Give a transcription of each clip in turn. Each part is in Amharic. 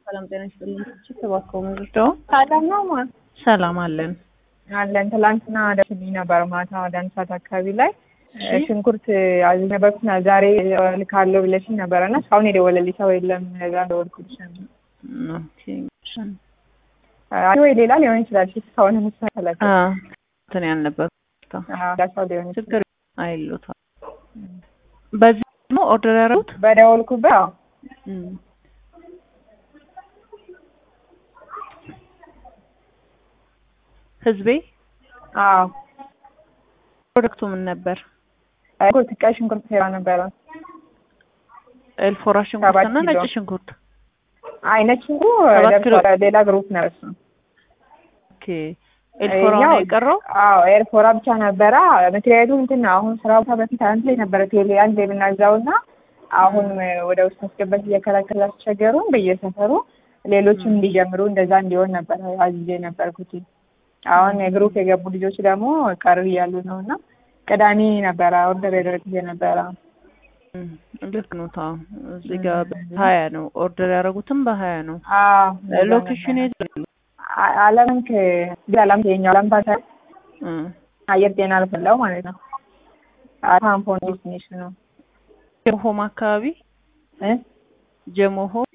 ሰላም ጤና ይስጥልኝ። ተባከው ምንድነው? ሰላም ነው ማ ሰላም አለን አለን። ትላንትና ደርሶልኝ ነበር ማታ ወደ አንድ ሰዓት አካባቢ ላይ ሽንኩርት አዝዤ ነበርኩት እና ዛሬ ልካለሁ ብለሽኝ ነበረ እና እስካሁን የደወለልኝ ሰው የለም። ለዛ ደወልኩልሽ ነበር። ኦኬ አይ ወይ ሌላ ሊሆን ይችላል። እሺ እስካሁን ምሳለች አ እንትን ያልነበር ሰው ሊሆን ይችላል። ችግር አይሉታል። በዚህ ደግሞ ኦርደር ያደረጉት በደወልኩበት አዎ እም ህዝቤ አዎ ፕሮዳክቱ ምን ነበር? ሽንኩርት ቀይ ሽንኩርት ሴራ ነበረ። ኤልፎራ ሰባት ሽንኩርትና ነጭ ኪሎ። ሽንኩርት። አይ ነጭ ሽንኩ ሰባት ኪሎ። ደርሷል። ሌላ ግሩፕ ነው እሱ። ኦኬ ኤልፎራ ነው ያው- የቀረው? አዎ ኤርፎራ ብቻ ነበረ። ምክንያቱም እንትን ነው አሁን ስራ ቦታ በፊት አንድ ላይ ነበረ ቴሌ አንድ ላይ የምናዛው እና አሁን ወደ ውስጥ ማስገባት እየከለከሉ አስቸገሩን በየሰፈሩ ሌሎችም እንዲጀምሩ እንደዛ እንዲሆን ነበረ አዝዤ ነበርኩት። አሁን የግሩፕ የገቡ ልጆች ደግሞ ቀር እያሉ ነው እና ቅዳሜ ነበረ ኦርደር ያደረግኩት ነበረ። እም፣ ልክ ነው። ታው እዚህ ጋር በሀያ ነው ኦርደር ያደረጉትም በሀያ ነው። አዎ ሎኬሽን የት ነው? አ- አለምክ አለም የኛው አለም ባታ እም፣ አየር ጤና አልፈላው ማለት ነው። ታምፖን ዴስቲኔሽን ነው ጀሞ ሆም አካባቢ እ ጀሞ ሆም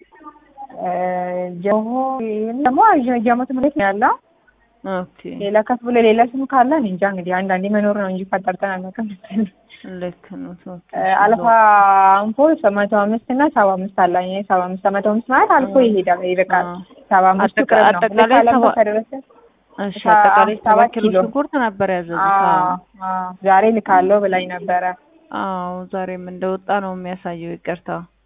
ጀሞ ደግሞ ጀሞ ትምህርት ነው ያለው። ኦኬ ሌላ ከፍ ብሎ ሌላ ስም ካለ እኔ እንጃ እንግዲህ አንዳንዴ መኖር ነው እንጂ ፈጠርተን አናውቅም። ልክ ነው። ኦኬ አልፋ አንፎ መቶ አምስት እና ሰባ አምስት አለኝ። ሰባ አምስት መቶ አምስት ማለት አልፎ ይሄዳል ይርቃል። አዎ። ሰባ አምስቱ አጠቃ- ቅርብ ነው። አጠቃላይ ልክ አለም ሰባ- ከደረሰ እሺ ሰ- አጠቃላይ ሰባት ሰባት ኪሎ ኪሎ። ሽንኩርት ነበር ያዘዙት። አዎ አዎ አዎ ዛሬ ልካለው ብላኝ ነበረ። አዎ ዛሬም እንደወጣ ነው የሚያሳየው። ይቅርታ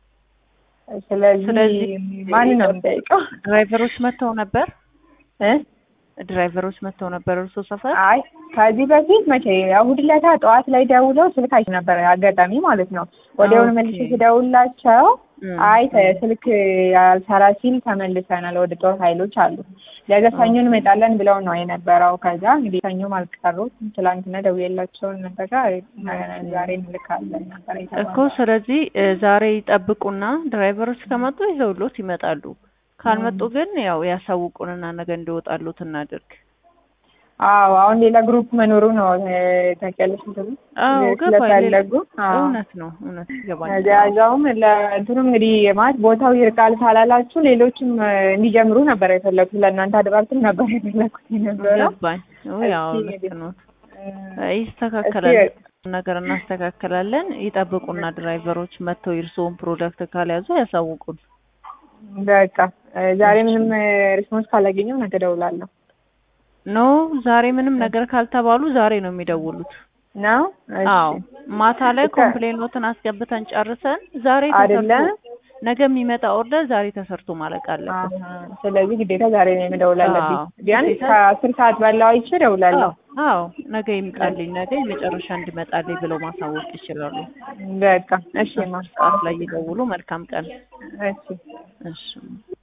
ስለዚህ ስለዚህ ማን ነው የምጠይቀው? ድራይቨሮች መጥተው ነበር። እ ድራይቨሮች መጥተው ነበር እርሶ ሰፈር? አይ ከዚህ በፊት መቼ እሑድ ዕለት ጠዋት ላይ ደውለው ስልክ አይቼ ነበር አጋጣሚ ማለት ነው። ወዲያውኑ ኦኬ። መልሼ ስደውላቸው እም፣ አይ ተ- ስልክ ያልሰራ ሲል ተመልሰናል ወደ ጦር ኃይሎች አሉ። ለዛ ሰኞ እንመጣለን ብለው ነው የነበረው። ከዛ እንግዲህ ሰኞም አልቀሩም። ትላንትና ደውዬላቸውን ነበረ ዛሬ እንልካለን ነበር እኮ የተባለው። ስለዚህ እ፣ ዛሬ ይጠብቁና ድራይቨሮች ከመጡ ይዘውሎት ይመጣሉ። ካልመጡ ግን ያው ያሳውቁንና ነገ እንዲወጣሉት እናድርግ። አዎ አሁን ሌላ ግሩፕ መኖሩ ነው እ፣ ታውቂያለሽ እንትኑ አዎ ገባኝ። ሌላ- ስለፈለጉ አዎ እውነት ነው እውነት ይገባኛል። ያዛውም ለእንትኑ እንግዲህ ማለት ቦታው ይርቃል ካላላችሁ ሌሎችም እ፣ እንዲጀምሩ ነበር የፈለኩት። ለእናንተ አድባብትም ነበር የፈለኩት የነበረው። ገባኝ። ያው እስኪ ልክ እንግዲህ ነው። እ፣ ይስተካከላል እስኪ ነገር እናስተካከላለን። ይጠብቁና ድራይቨሮች መጥተው የእርስዎን ፕሮዳክት ካልያዙ ያሳውቁን። በቃ እ፣ ዛሬ ምንም ሪስፖንስ ካላገኘው ነገ እደውላለሁ ኖ ዛሬ ምንም ነገር ካልተባሉ ዛሬ ነው የሚደውሉት። ነው። እሺ። አዎ ማታ ላይ እኮ- ኮምፕሌኖትን አስገብተን ጨርሰን ዛሬ አይደለ? ተሰርቶ ነገ የሚመጣ ኦርደር ዛሬ ተሰርቶ ማለቅ አለበት። አሀ። ስለዚህ ግዴታ ዛሬ ነው የምደውል አለብኝ። አዎ፣ ቢያንስ ግዴታ። ከአስር ሰዓት ባለው አይቼ እደውላለሁ። አዎ አዎ ነገ ይምጣልኝ፣ ነገ የመጨረሻ እንዲመጣልኝ ብለው ማሳወቅ ይችላሉ። በቃ እሺ ማ ሰዓት ላይ ይደውሉ። መልካም ቀን። እሺ እሺ